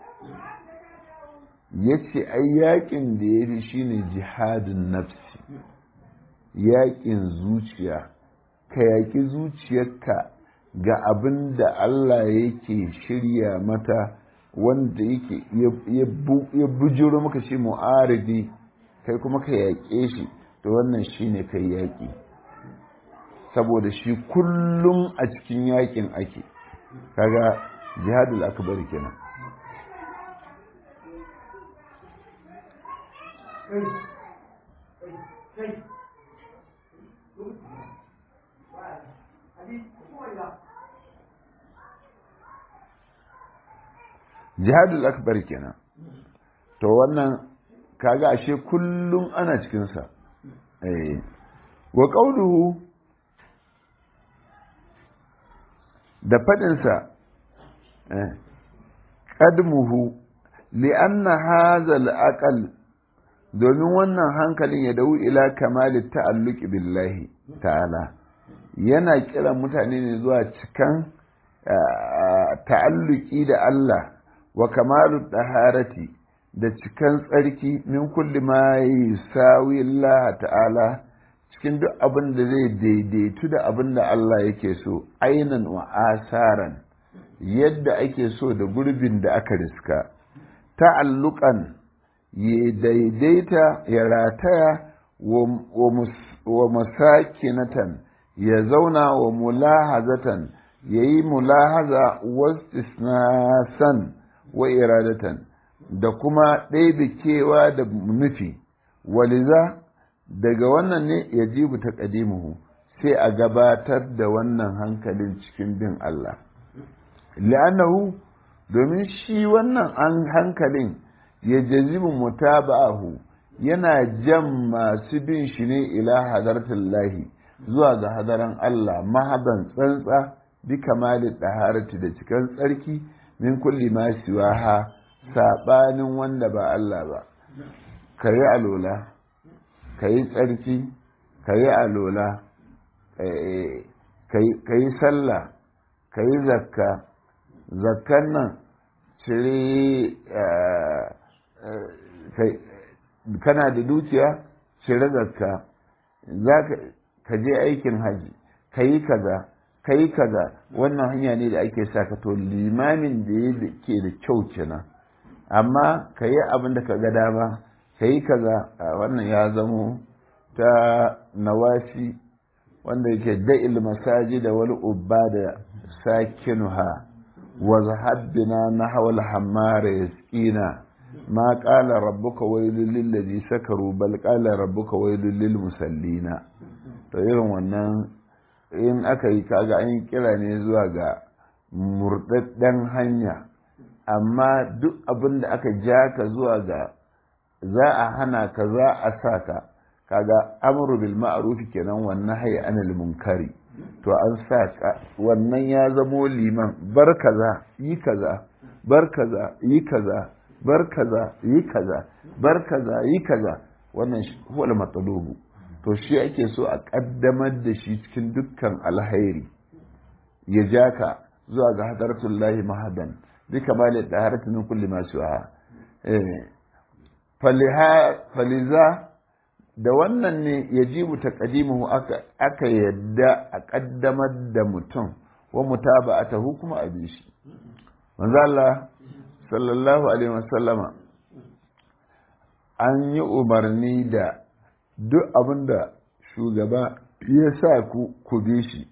ya ce ai yaƙin da ya fi shi ne jihadin nafsi yaƙin zuciya ka yaƙi zuciyarka ga abin da Allah yake shirya mata wanda yake ya bujiro maka shi mu'aridi kai kuma ka yaƙe shi to wannan shi ne kai yaƙi saboda shi kullum a cikin yaƙin ake kaga jihadul akbar kenan jihadul akbar kenan to wannan kaga ashe kullum ana cikinsa eh wa qawluhu da faɗinsa ƙadmuhu li'anna hazal aqal domin wannan hankalin ya dau ila kamali ta'alluqi billahi ta'ala yana kiran mutane ne zuwa cikan ta'alluki da Allah wa kamalu daharati da cikan tsarki min kulli ma yusawi Allah ta'ala cikin duk abin da zai daidaitu da abin da Allah yake so ainan wa asaran yadda ake so da gurbin da aka riska ta'alluqan ya daidaita ya rataya wa masakinatan ya zauna wa mulahazatan ya yi mulahaza wastisnasan wa iradatan da kuma ɗaiɗikewa da nufi waliza daga wannan ne ya jibu ta ƙadimuhu sai a gabatar da wannan hankalin cikin bin Allah la'annahu domin shi wannan an hankalin ya jazibu mutaba'ahu yana jan masu bin shi ne ila hadartin lahi zuwa ga hadaran Allah mahaban tsantsa bi kamalin ɗaharati da cikin tsarki min kulli ma siwaha saɓanin wanda ba Allah ba ka yi alola ka yi tsarki ka yi alola ka yi sallah ka yi zakka zakkan nan cire kana da dukiya cire zakka za ka je aikin haji ka yi kaza ka yi kaza wannan hanya ne da ake sa ka to limamin da ya ke da kyau kenan amma ka yi abin da ka ga dama ka yi kaza wannan ya zamo ta nawasi wanda yake da'il masaji da wal ubba da sakinuha wa zahabbina nahwa al hammara yasqina ma qala rabbuka wailul lil ladhi sakaru bal qala rabbuka wailul lil musallina to irin wannan in aka yi kaga an yi kira ne zuwa ga murdadden hanya amma duk abin da aka ja ka zuwa ga za a hana ka za a sa ka kaga amru bil ma'ruf kenan wannan hayy anil munkari to an sa ka wannan ya zamo liman bar kaza yi kaza bar kaza yi kaza bar kaza yi kaza bar kaza yi kaza wannan huwal matsalubu to shi ake so a ƙaddamar da shi cikin dukkan alhairi ya ja ka zuwa ga hadartun lahi mahadan bi kamalin da haratun kulli masu wa faliza da wannan ne ya ji ta ƙadimuhu aka yadda a ƙaddamar da mutum wa mutaba a tahu kuma a bi shi manzo Allah sallallahu alaihi wasallama an yi umarni da duk abin da shugaba ya sa ku ku bi shi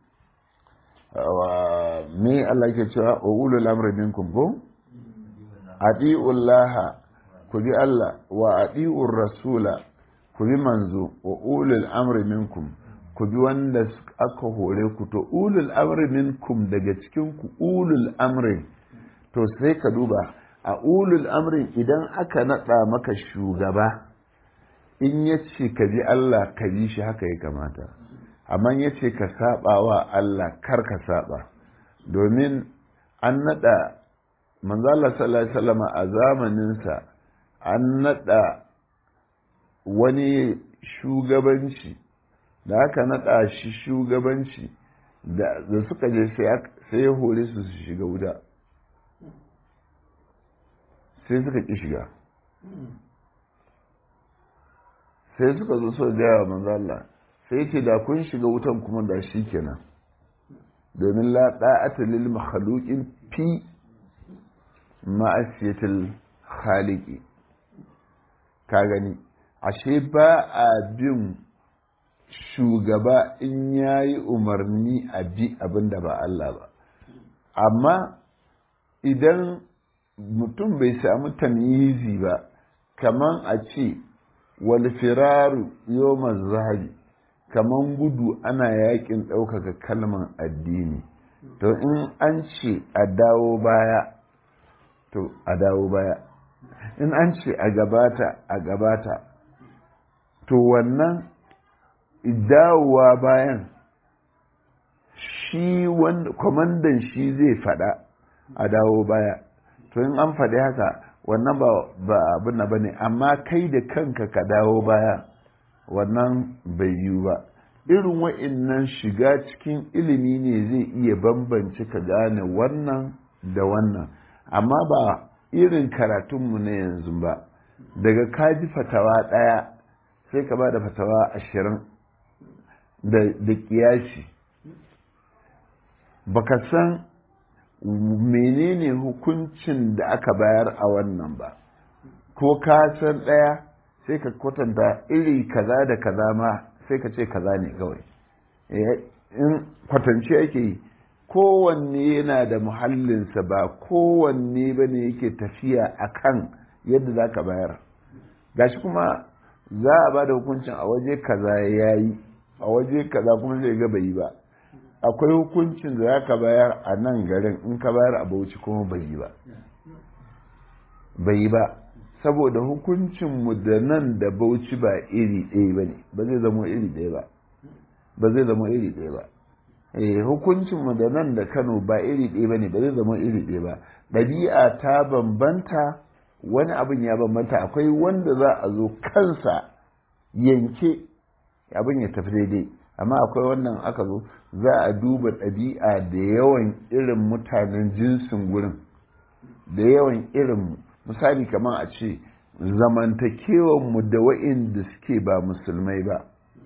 me Allah ke cewa wa ulul amri minkum ko atiullaha ku bi Allah wa atiur rasula ku bi manzo wa ulul amri minkum ku bi wanda aka hore ku to ulul amri minkum daga cikin ku ulul amri to sai ka duba a ulul amrin idan aka nada maka shugaba in ya ce ka bi Allah ka bi shi haka ya kamata amma ya ce ka saba wa Allah kar ka saba domin an nada manzala sallallahu alaihi wasallam a zamaninsa an nada wani shugabanci da aka nada shi shugabanci da suka je sai ya hore su su shiga wuta sai suka ƙi shiga sai suka zo so gaya wa manzo Allah sai ce da kun shiga wutan kuma da shi kenan domin la da'ata lil makhluqin fi ma'asiyatil khaliqi ka gani ashe ba a bin shugaba in yayi umarni a bi abinda ba Allah ba amma idan mutum bai samu tamyizi ba kaman a ce wal firaru yawmaz zahabi kaman gudu ana yakin ɗaukaka kalman addini to in an ce a dawo baya to a dawo baya in an ce a gabata a gabata to wannan dawowa bayan shi wanda kwamandan shi zai faɗa a dawo baya to in an faɗi haka wannan ba abin na bane amma kai da kanka ka dawo baya wannan bai yiwu ba irin wa'innan shiga cikin ilimi ne zai iya bambance ka gane wannan da wannan amma ba irin karatunmu na yanzu ba daga kaji fatawa ɗaya sai ka ba da fatawa ashirin da kiyashi baka san menene hukuncin da aka bayar a wannan ba ko ka san ɗaya sai ka kwatanta iri kaza da kaza ma sai ka ce kaza ne kawai in kwatance ake yi kowanne yana da muhallinsa ba kowanne ba ne yake tafiya a kan yadda za ka bayar gashi kuma za a ba da hukuncin a waje kaza ya yi a waje kaza kuma zai ga bai yi ba akwai hukuncin da za ka bayar a nan garin in ka bayar a bauchi kuma bai yi ba bai yi ba saboda hukuncinmu da nan da bauchi ba iri ɗaya ba ne ba zai zama iri ɗaya ba ba zai zama iri ɗaya ba eh hukuncinmu da nan da kano ba iri ɗaya ba ne ba zai zama iri ɗaya ba ɗabi'a ta bambanta wani abin ya bambanta akwai wanda za a zo kansa yanke abin ya tafi daidai amma akwai wannan aka zo za a duba ɗabi'a da yawan irin mutanen jinsin gurin da yawan irin misali kamar a ce zamantakewanmu da wa'inda suke ba musulmai ba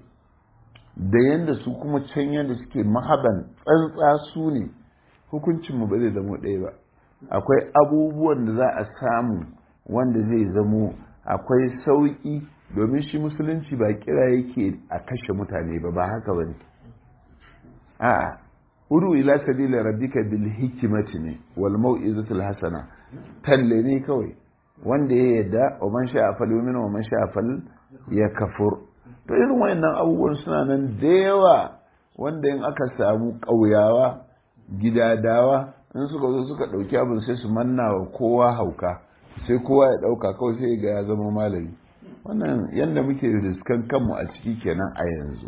da yadda su kuma can yadda suke mahaban tsantsa su ne hukuncinmu ba zai zamo ɗaya ba akwai abubuwan da za a samu wanda zai zamo akwai sauƙi domin shi musulunci ba kira yake a kashe mutane ba ba haka ba ne a'a udu ila sabila rabbika bil hikmati ne wal mau'izatul hasana talle ne kawai wanda ya yadda wa man sha'a fal yu'min wa man sha'a fal yakfur to irin wayannan abubuwan suna nan da yawa wanda in aka samu ƙauyawa gidadawa in suka zo suka ɗauki abin sai su manna wa kowa hauka sai kowa ya ɗauka kawai sai ga ya zama malami wannan yadda muke riskan kanmu a ciki kenan a yanzu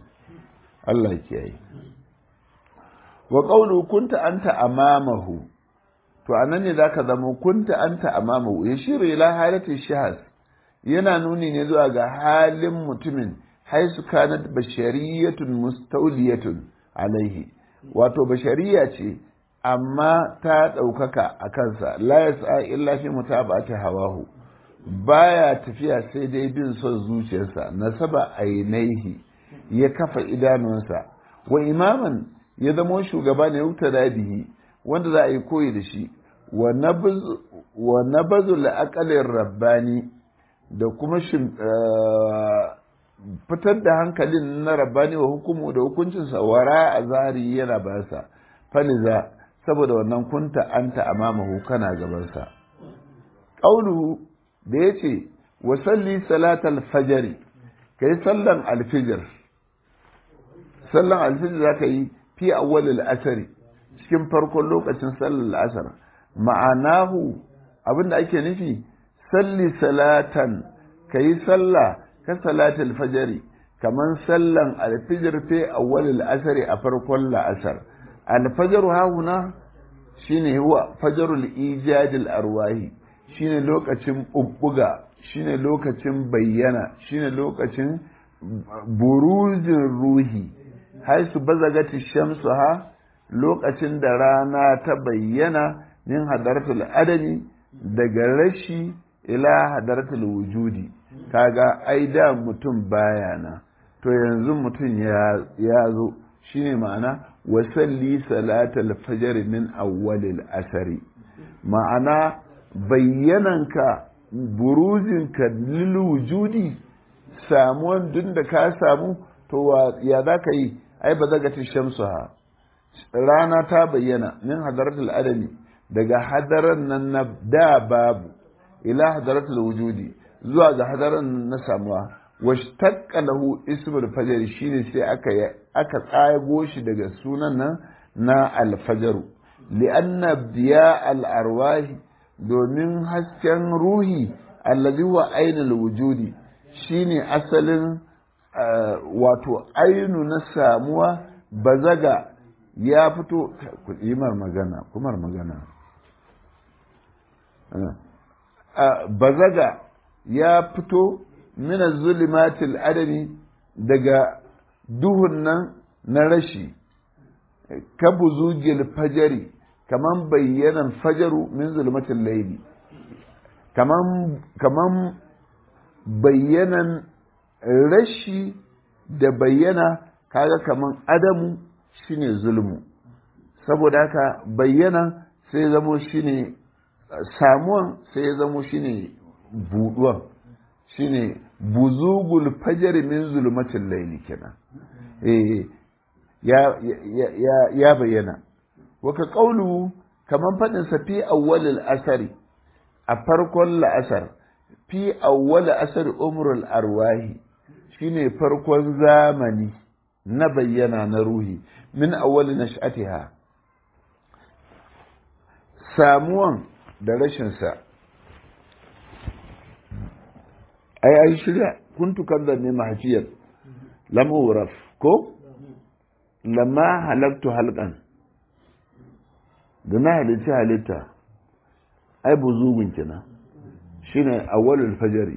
Allah kiyaye wa qawlu kunta anta amamahu to anan ne zaka zama kunta anta amamahu yashiru ila halati shahas yana nuni ne zuwa ga halin mutumin haisu kanat bashariyatun mustawliyatun alaihi wato bashariya ce amma ta ɗaukaka a kansa la yas'a illa fi mutaba'ati hawahu baya tafiya sai dai bin son zuciyarsa nasaba ainihi ya kafa idanunsa wa imaman ya zamo shugaba ne da bihi wanda za a yi koyi da shi wa nabazu la'aqalin rabbani da kuma fitar da hankalin na rabbani wa hukumu da hukuncinsa wara a zahari yana basa faliza saboda wannan kunta anta amamahu kana gabansa ƙauluhu da ya ce wa salli salatal fajari ka yi sallan alfijir sallan alfijir za ka yi fi awwalil asari cikin farkon lokacin sallar asar ma'anahu abinda ake nufi salli salatan ka yi sallah ka salatul fajari kaman sallan alfijir fi awwalil asari a farkon la'asar alfajaru hahuna shine huwa fajarul ijadil arwahi shine lokacin bubbuga shine lokacin bayyana shine lokacin buruzin ruhi haisu bazagati shamsu ha lokacin da rana ta bayyana min hadaratul adami daga rashi ila hadaratul wujudi kaga ai da mutum bayana to yanzu mutum ya zo shine ma'ana wasalli salatal fajr min awwalil asari ma'ana bayyananka buruzinka lil wujudi samuwan duk da ka samu to ya za ka yi ai ba zaga shamsu ha rana ta bayyana min hadaratul adami daga hadaran nan na da babu ila hadaratul wujudi zuwa ga hadaran na samuwa washtaqqa lahu ismul fajr shine sai aka aka tsago shi daga sunan nan na alfajaru li'anna biya al-arwahi domin hasken ruhi allazi wa ainul wujudi shine asalin wato ainu na samuwa bazaga ya fito kuɗimar magana kumar magana bazaga ya fito mina zulimatil adami daga duhun nan na rashi ka buzugil fajari kaman bayyanan fajaru min zulmatil laili kaman kaman bayyanan rashi da bayyana kaga kaman adamu shine zulmu saboda haka bayyana sai zamo shine samuwan sai zamo shine buduwan shine buzugul fajr min zulmatil layli kenan eh ya ya ya bayyana waka qawlu kaman fadin sa fi awwalil asari a farkon la'asar fi awwal asar umrul arwahi shine farkon zamani na bayyana na ruhi min awwal nash'atiha samuwan da rashinsa ai ai shirya kuntu kadda ne mahajiyar lam uraf ko lamma halaktu halqan da na halitta halitta ai buzugun kenan shine awwalul fajri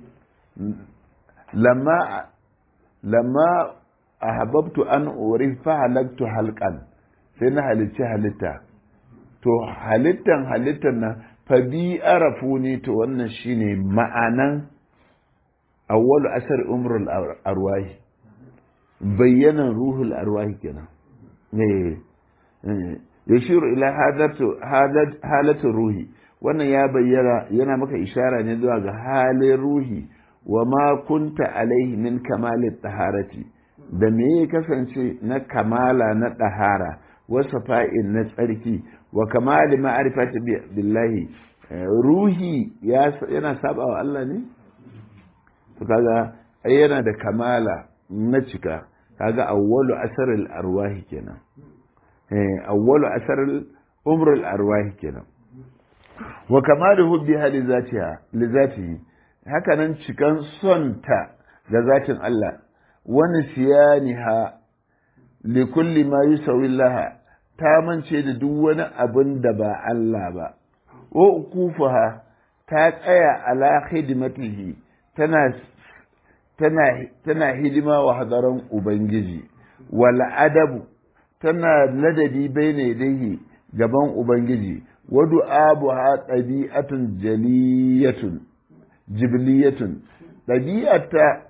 lamma lamma ahabbtu an urif fa halaktu halqan sai na halicci halitta to halittan halittan nan fa bi arafu ne to wannan shine ma'anan awwalu asar umrul arwahi bayyanan ruhul arwahi kenan eh yashiru ila hadatu halatu ruhi wannan ya bayyana yana maka ishara ne zuwa ga halin ruhi wa ma kunta alaihi min kamalit taharati da me ya kasance na kamala na ɗahara wasu fa'in na tsarki wa kamali ma'arifati billahi ruhi yana saba wa Allah ne? to kaga ai yana da kamala na cika kaga awwalu asaril arwahi kenan eh awwalu asaril umrul arwahi kenan wa kamalu hubbiha li zatiha li zatihi haka nan cikan sonta ga zatin Allah wani siyaniha li kulli ma yusawi laha ta mance da duk wani abin da ba Allah ba wa ukufuha ta tsaya ala hidimatihi tana tana tana hidima wa hadaran ubangiji wal adabu tana ladabi baina yadayhi gaban ubangiji wa du'abuha ɗabi'atun jaliyatun jibliyatun ɗabi'ata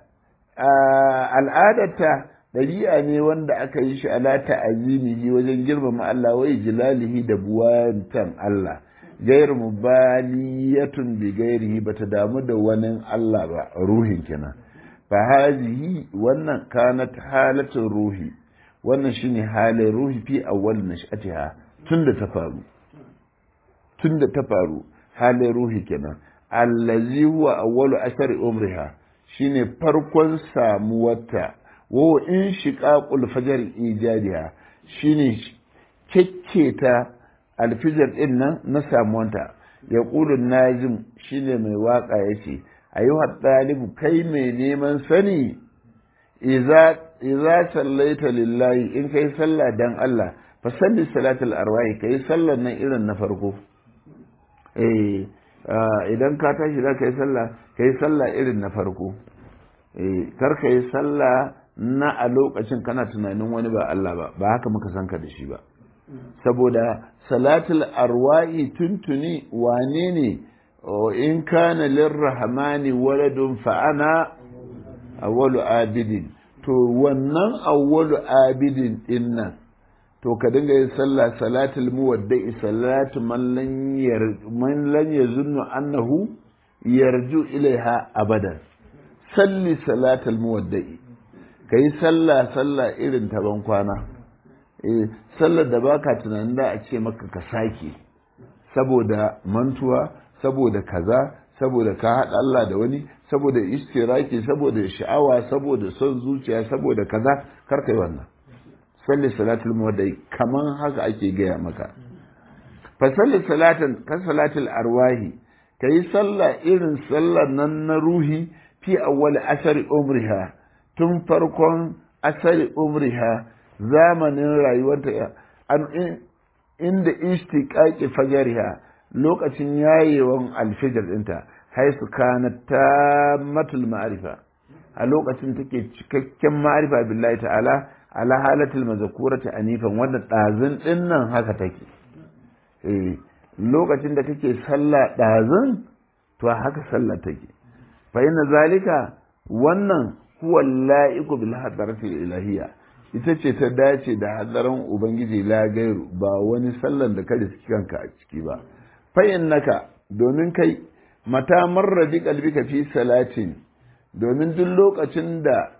al'adata ɗabi'a ne wanda aka yi shi ala ta'azimihi wajen girmama Allah wai jilalihi da buwantan Allah gairu mubaliyatun bi gairihi bata damu da wani Allah ba ruhin kenan fa hazihi wannan kanat halatin ruhi wannan shine halin ruhi fi awwal nash'atiha tunda ta faru tunda ta faru halin ruhi kenan allazi huwa awwalu ashari umriha shine farkon samuwarta wa in shiqaqul fajr ijadiha shine kekketa alfijar din nan na samuwanta ya ƙulun najim shine mai waka yace ayyuha ɗalibu kai mai neman sani iza sallaita lillahi in kai sallah dan Allah fa salli salatul arwahi kai sallar nan irin na farko eh idan ka tashi za ka yi sallah ka yi sallah irin na farko kar ka yi sallah na a lokacin kana tunanin wani ba Allah ba ba haka muka san ka da shi ba saboda salatul arwa'i tuntuni wane ne in kana lirrahmani waladun fa'ana awwalu abidin to wannan awwalu abidin din nan to ka dinga yin sallah salatul muwadda'i salatu man lan yar man lan yazunnu annahu yarju ilaiha abadan salli salatul muwadda'i kai sallah sallah irin ta ban kwana eh sallar da baka tunanin da a ce maka ka sake saboda mantuwa saboda kaza saboda ka haɗa Allah da wani saboda istiraki saboda sha'awa saboda son zuciya saboda kaza kar kai wannan salli salatul muwaddai kaman haka ake gaya maka fa salli salatan ka salatul arwahi kai sallah irin sallar nan na ruhi fi awwal asari umriha tun farkon asari umriha zamanin rayuwarta an inda istiqaqi fajriha lokacin yayewan alfijir dinta haisu kana tammatul ma'rifa a lokacin take cikakken ma'rifa billahi ta'ala ala halatul mazkurati anifan wanda dazun din nan haka take eh lokacin da kake sallah dazun to haka sallah take fa inna zalika wannan huwa la'iku bil hadarati ilahiyya ita ce ta dace da hadarin ubangiji la gairu ba wani sallan da ka riski kanka a ciki ba fa innaka domin kai mata marra bi qalbika fi salatin domin duk lokacin da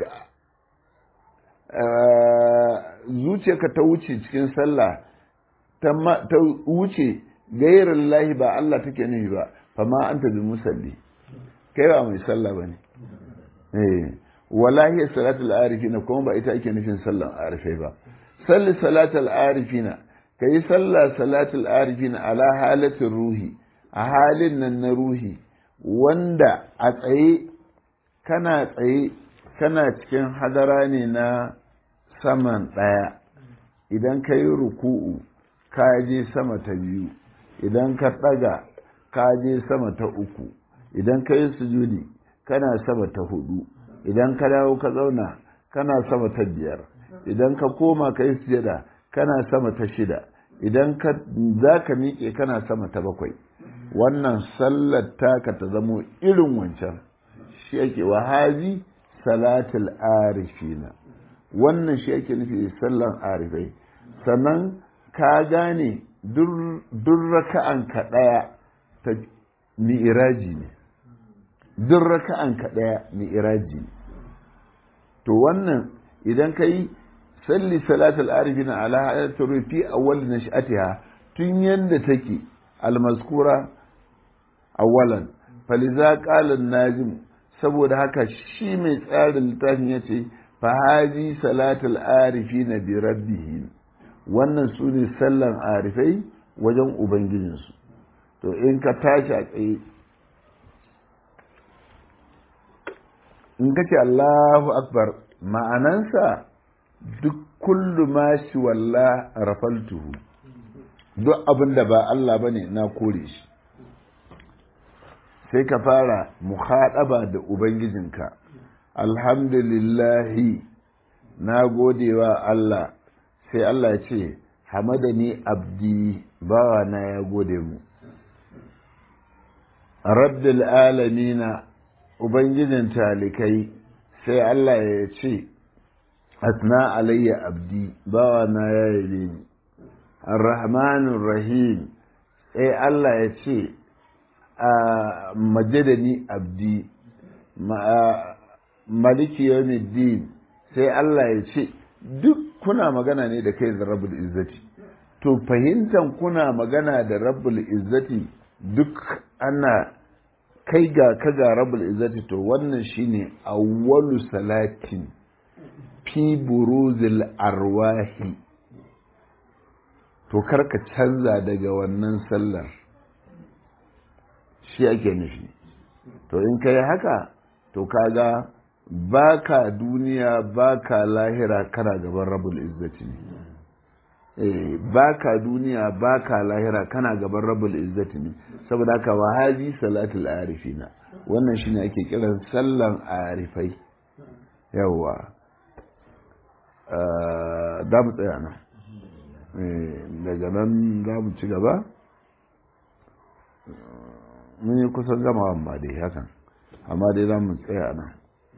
zuciyarka ta wuce cikin sallah ta wuce gairin lahi ba Allah take nufi ba fa ma anta bi musalli kai ba mai sallah bane eh wala hiya salatul arifina kuma ba ita ake nufin sallan arifai ba salli salatul arifina kai sallah salatul arifina ala halatin ruhi a halin nan na ruhi wanda a tsaye kana tsaye kana cikin hadara ne na saman ɗaya idan ka yi ruku'u ka je sama ta biyu idan ka ɗaga ka je sama ta uku idan ka yi sujudi kana sama ta hudu idan ka dawo ka zauna kana sama ta biyar idan ka koma ka yi sujada kana sama ta shida idan ka za ka miƙe kana sama ta bakwai wannan sallar taka ta zamo irin wancan shi ake wahazi salatul arifina wannan shi ake nufi sallan arifai sannan ka gane duk raka'an ka ɗaya ta mi'iraji ne duk raka'an ka ɗaya mi'iraji ne to wannan idan ka yi salli salatul arifina ala hayatul rufi awwal nash'atiha tun yanda take almaskura awwalan faliza qala najim saboda haka shi mai tsarin littafin yace fa haji salatul arifina bi rabbihim wannan su ne sallan arifai wajen ubangijinsu to in ka tashi a tsaye in ka ce Allahu akbar ma'anansa duk kullu ma shi walla rafaltuhu duk abin da ba Allah bane na kore shi sai ka fara muhaɗaba da ubangijinka alhamdulillahi na godewa Allah sai Allah ya ce hamadani abdi bawa na ya gode mu rabbil alamina ubangijin talikai sai Allah ya ce asna alayya abdi bawa na ya yabe ni arrahmanur rahim sai Allah ya ce a majadani abdi maliki yawmiddin sai Allah ya ce duk kuna magana ne da kai da rabbul izzati to fahimtan kuna magana da rabbul izzati duk ana kai ga ka ga rabbul izzati to wannan shine awwalu salatin fi buruzil arwahi to karka canza daga wannan sallar shi ake nufi to in kai haka to kaga baka duniya baka lahira kana gaban rabul izzati ne eh baka duniya baka lahira kana gaban rabul izzati ne saboda haka wa hazi salatul arifina wannan shine ake kiran sallan arifai yawa da mu tsaya nan daga nan za mu ci gaba mun yi kusan gama ba dai hakan amma dai za mu tsaya nan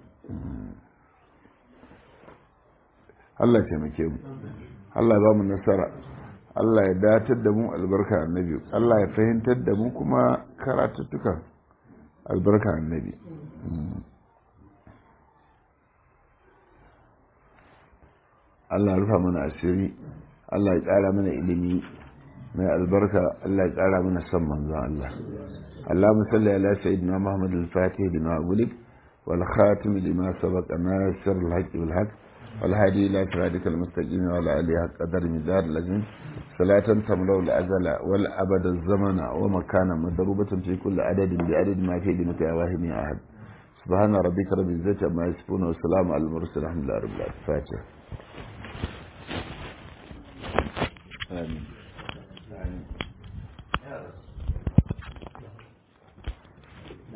Allah ya taimake mu Allah ya ba mu nasara Allah ya datar da mu albarka annabi Allah ya fahimtar da mu kuma karatuttukan albarka annabi Allah ya rufa mana asiri Allah ya ƙara mana ilimi mai albarka Allah ya ƙara mana son manzon Allah اللهم صل على سيدنا محمد الفاتح لما أغلق والخاتم لما سبق ناصر الحق بالحق والهادي إلى صراطك المستقيم وعلى آله حق قدر مدار لازم صلاة تملأ الأزل والأبد الزمن ومكانا مضروبة في كل عدد بعدد ما في دمك يا واهم يا أحد سبحان ربك رب العزة عما يصفون والسلام على المرسل الحمد لله رب العالمين فاتح آمين آمين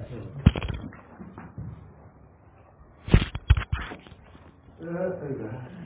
لا